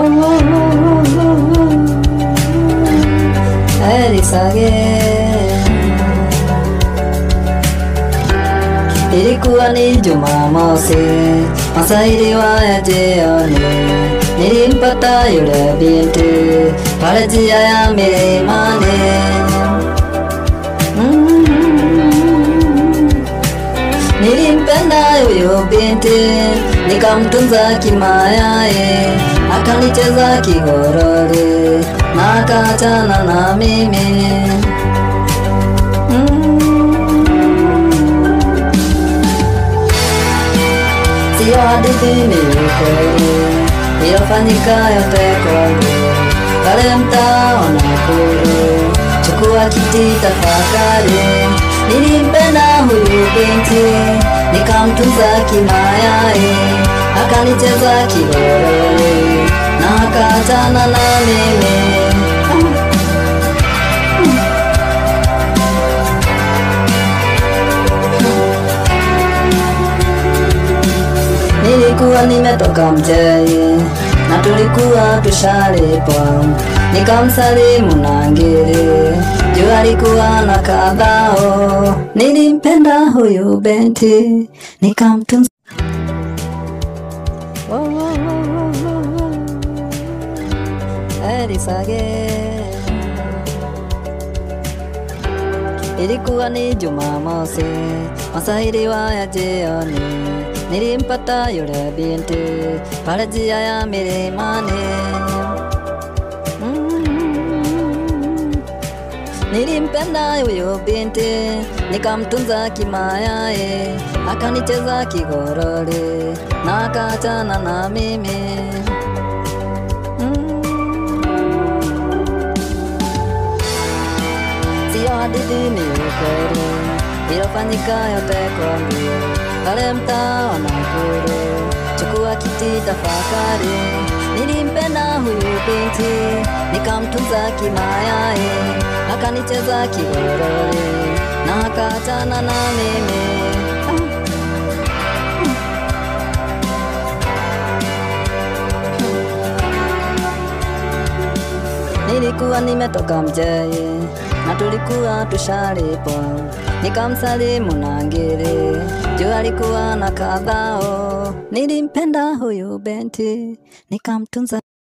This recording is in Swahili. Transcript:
Elisage Ilikuwa ni Jumamosi, masaa iliwaya jioni, nilimpata yule binti pale njia ya milimani. Mm. Nilimpenda huyo binti, nikamtunza kimayaye, akanicheza kigorori na akaachana na mimi. Mm. Sio hadithi, ni ukweli iliyofanyika yote kwangu pale mtaa wa Nakuru. Chukua kiti tafakari, nilimpenda huyu binti, nikamtunza kimayaye, akanicheza kigorori na akaachana na mimi. Nilikuwa nimetoka mjei na tulikuwa tushalipwa, nikamsalimu na ngiri juu alikuwa na kadhao. Nilimpenda huyu binti nikamtunza. Oh, oh, oh, oh, oh. Elisage Ilikuwa ni Jumamosi, masaa iliwaya jioni, nilimpata yule binti pale njia ya milimani. Mm. Nilimpenda huyo binti, nikamtunza kimayaye, akanicheza kigorori na akaachana na mimi. Mm. Sio hadithi, ni ukweli iliyofanyika yote kwangu pale mtaa wa Nakuru. Chukua kiti tafakari, nilimpenda huyu binti, nikamtunza kimayaye, akanicheza kigorori na akaachana na mimi. Nilikuwa nimetoka mjei na tulikuwa tushalipwa, nikamsalimu na ngiri juu alikuwa na kadhao. Nilimpenda huyu binti nikamtunza